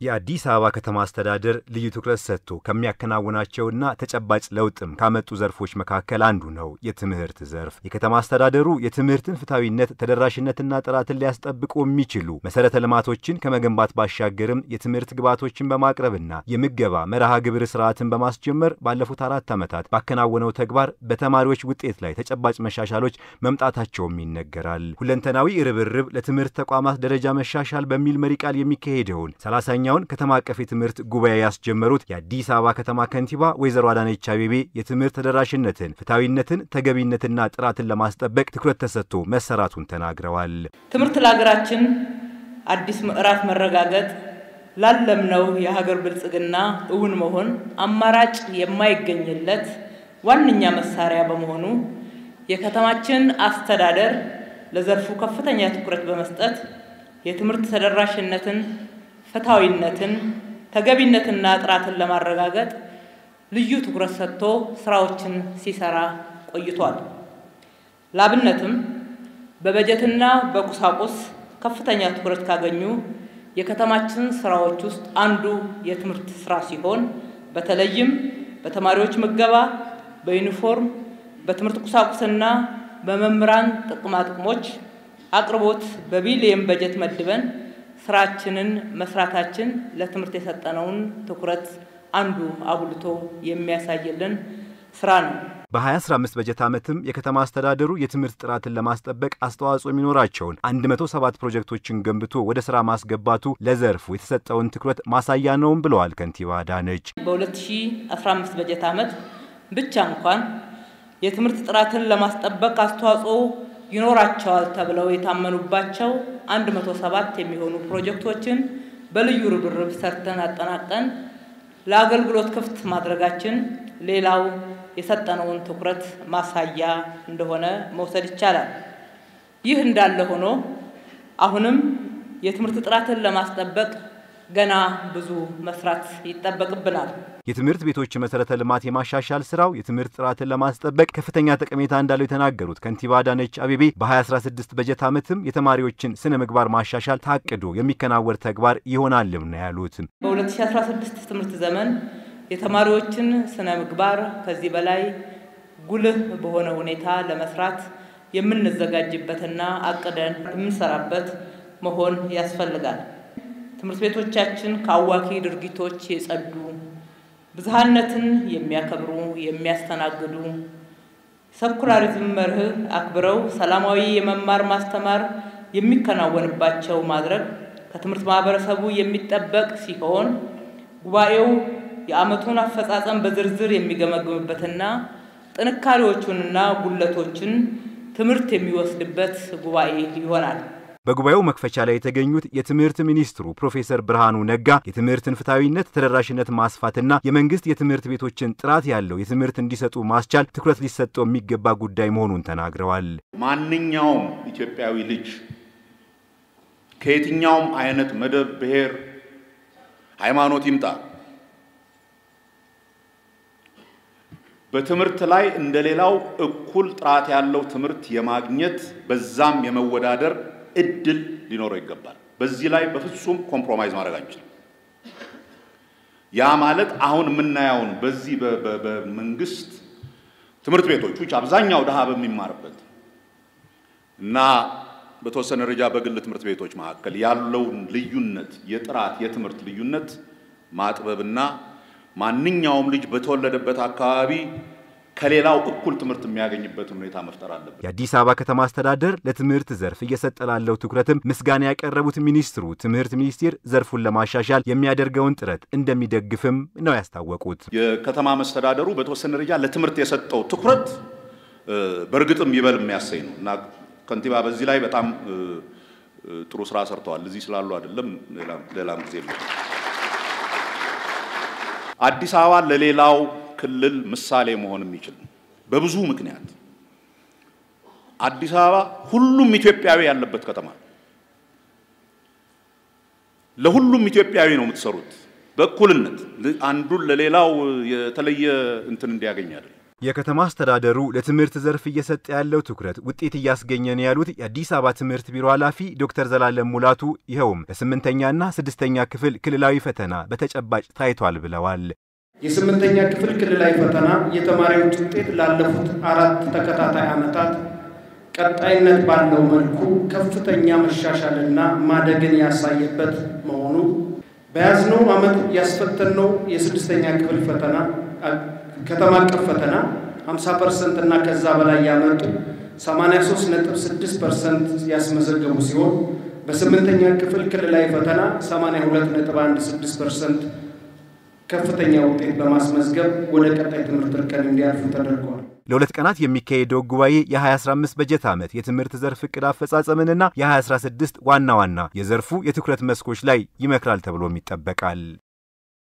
የአዲስ አበባ ከተማ አስተዳደር ልዩ ትኩረት ሰጥቶ ከሚያከናውናቸውና ተጨባጭ ለውጥም ካመጡ ዘርፎች መካከል አንዱ ነው የትምህርት ዘርፍ። የከተማ አስተዳደሩ የትምህርትን ፍትሐዊነት፣ ተደራሽነትና ጥራትን ሊያስጠብቁ የሚችሉ መሰረተ ልማቶችን ከመገንባት ባሻገርም የትምህርት ግብዓቶችን በማቅረብና የምገባ መርሃ ግብር ስርዓትን በማስጀመር ባለፉት አራት ዓመታት ባከናወነው ተግባር በተማሪዎች ውጤት ላይ ተጨባጭ መሻሻሎች መምጣታቸውም ይነገራል። ሁለንተናዊ ርብርብ ለትምህርት ተቋማት ደረጃ መሻሻል በሚል መሪ ቃል የሚካሄደውን ሰላሳኛውን ከተማ አቀፍ የትምህርት ጉባኤ ያስጀመሩት የአዲስ አበባ ከተማ ከንቲባ ወይዘሮ አዳነች አቤቤ የትምህርት ተደራሽነትን፣ ፍትሐዊነትን፣ ተገቢነትና ጥራትን ለማስጠበቅ ትኩረት ተሰጥቶ መሰራቱን ተናግረዋል። ትምህርት ለሀገራችን አዲስ ምዕራፍ መረጋገጥ ላለምነው የሀገር ብልጽግና እውን መሆን አማራጭ የማይገኝለት ዋነኛ መሳሪያ በመሆኑ የከተማችን አስተዳደር ለዘርፉ ከፍተኛ ትኩረት በመስጠት የትምህርት ተደራሽነትን ፍትሐዊነትን ተገቢነትና ጥራትን ለማረጋገጥ ልዩ ትኩረት ሰጥቶ ስራዎችን ሲሰራ ቆይቷል። ላብነትም በበጀትና በቁሳቁስ ከፍተኛ ትኩረት ካገኙ የከተማችን ስራዎች ውስጥ አንዱ የትምህርት ስራ ሲሆን በተለይም በተማሪዎች ምገባ፣ በዩኒፎርም፣ በትምህርት ቁሳቁስና በመምህራን ጥቅማጥቅሞች አቅርቦት በቢሊየን በጀት መድበን ስራችንን መስራታችን ለትምህርት የሰጠነውን ትኩረት አንዱ አጉልቶ የሚያሳይልን ስራ ነው። በ2015 በጀት ዓመትም የከተማ አስተዳደሩ የትምህርት ጥራትን ለማስጠበቅ አስተዋጽኦ የሚኖራቸውን 107 ፕሮጀክቶችን ገንብቶ ወደ ስራ ማስገባቱ ለዘርፉ የተሰጠውን ትኩረት ማሳያ ነውም ብለዋል ከንቲባ አዳነች። በ2015 በጀት ዓመት ብቻ እንኳን የትምህርት ጥራትን ለማስጠበቅ አስተዋጽኦ ይኖራቸዋል ተብለው የታመኑባቸው 107 የሚሆኑ ፕሮጀክቶችን በልዩ ርብርብ ሰርተን አጠናቀን ለአገልግሎት ክፍት ማድረጋችን ሌላው የሰጠነውን ትኩረት ማሳያ እንደሆነ መውሰድ ይቻላል። ይህ እንዳለ ሆኖ አሁንም የትምህርት ጥራትን ለማስጠበቅ ገና ብዙ መስራት ይጠበቅብናል። የትምህርት ቤቶች መሰረተ ልማት የማሻሻል ስራው የትምህርት ጥራትን ለማስጠበቅ ከፍተኛ ጠቀሜታ እንዳለው የተናገሩት ከንቲባ አዳነች አቤቤ በ2016 በጀት ዓመትም የተማሪዎችን ስነ ምግባር ማሻሻል ታቅዶ የሚከናወን ተግባር ይሆናልም ነው ያሉት። በ2016 ትምህርት ዘመን የተማሪዎችን ስነ ምግባር ከዚህ በላይ ጉልህ በሆነ ሁኔታ ለመስራት የምንዘጋጅበትና አቅደን የምንሰራበት መሆን ያስፈልጋል። ትምህርት ቤቶቻችን ከአዋኪ ድርጊቶች የጸዱ ብዝሃነትን የሚያከብሩ የሚያስተናግዱ ሰኩላሪዝም መርህ አክብረው ሰላማዊ የመማር ማስተማር የሚከናወንባቸው ማድረግ ከትምህርት ማህበረሰቡ የሚጠበቅ ሲሆን ጉባኤው የዓመቱን አፈጻጸም በዝርዝር የሚገመግምበትና ጥንካሬዎቹንና ጉለቶችን ትምህርት የሚወስድበት ጉባኤ ይሆናል። በጉባኤው መክፈቻ ላይ የተገኙት የትምህርት ሚኒስትሩ ፕሮፌሰር ብርሃኑ ነጋ የትምህርትን ፍትሐዊነት፣ ተደራሽነት ማስፋትና የመንግስት የትምህርት ቤቶችን ጥራት ያለው የትምህርት እንዲሰጡ ማስቻል ትኩረት ሊሰጠው የሚገባ ጉዳይ መሆኑን ተናግረዋል። ማንኛውም ኢትዮጵያዊ ልጅ ከየትኛውም አይነት መደብ፣ ብሔር፣ ሃይማኖት ይምጣ በትምህርት ላይ እንደሌላው እኩል ጥራት ያለው ትምህርት የማግኘት በዛም የመወዳደር እድል ሊኖረው ይገባል። በዚህ ላይ በፍጹም ኮምፕሮማይዝ ማድረግ አንችልም። ያ ማለት አሁን የምናየውን በዚህ በመንግስት ትምህርት ቤቶች ውጭ አብዛኛው ድሃ በሚማርበት እና በተወሰነ ደረጃ በግል ትምህርት ቤቶች መካከል ያለውን ልዩነት የጥራት የትምህርት ልዩነት ማጥበብና ማንኛውም ልጅ በተወለደበት አካባቢ ከሌላው እኩል ትምህርት የሚያገኝበትን ሁኔታ መፍጠር አለበት። የአዲስ አበባ ከተማ አስተዳደር ለትምህርት ዘርፍ እየሰጠ ላለው ትኩረትም ምስጋና ያቀረቡት ሚኒስትሩ ትምህርት ሚኒስቴር ዘርፉን ለማሻሻል የሚያደርገውን ጥረት እንደሚደግፍም ነው ያስታወቁት። የከተማ መስተዳደሩ በተወሰነ ደረጃ ለትምህርት የሰጠው ትኩረት በእርግጥም ይበል የሚያሰኝ ነው እና ከንቲባ በዚህ ላይ በጣም ጥሩ ስራ ሰርተዋል። እዚህ ስላሉ አይደለም ሌላም ጊዜ አዲስ አበባ ለሌላው ክልል ምሳሌ መሆን የሚችል በብዙ ምክንያት አዲስ አበባ ሁሉም ኢትዮጵያዊ ያለበት ከተማ ለሁሉም ኢትዮጵያዊ ነው የምትሰሩት በእኩልነት አንዱን ለሌላው የተለየ እንትን እንዲያገኝ አይደለም። የከተማ አስተዳደሩ ለትምህርት ዘርፍ እየሰጠ ያለው ትኩረት ውጤት እያስገኘ ነው ያሉት የአዲስ አበባ ትምህርት ቢሮ ኃላፊ ዶክተር ዘላለም ሙላቱ ይኸውም በስምንተኛና ስድስተኛ ክፍል ክልላዊ ፈተና በተጨባጭ ታይቷል ብለዋል። የስምንተኛ ክፍል ክልላዊ ፈተና የተማሪዎች ውጤት ላለፉት አራት ተከታታይ ዓመታት ቀጣይነት ባለው መልኩ ከፍተኛ መሻሻልና ማደግን ያሳየበት መሆኑ በያዝነው ዓመት ያስፈተነው የስድስተኛ ክፍል ፈተና ከተማ አቀፍ ፈተና 50 ፐርሰንት እና ከዛ በላይ ያመጡ 83.6 ፐርሰንት ያስመዘገቡ ሲሆን በስምንተኛ ክፍል ክልላዊ ፈተና 82.16 ፐርሰንት ከፍተኛ ውጤት በማስመዝገብ ወደ ቀጣይ ትምህርት እርከን እንዲያልፉ ተደርገዋል። ለሁለት ቀናት የሚካሄደው ጉባኤ የ2015 በጀት ዓመት የትምህርት ዘርፍ ዕቅድ አፈጻጸምንና የ2016 ዋና ዋና የዘርፉ የትኩረት መስኮች ላይ ይመክራል ተብሎም ይጠበቃል።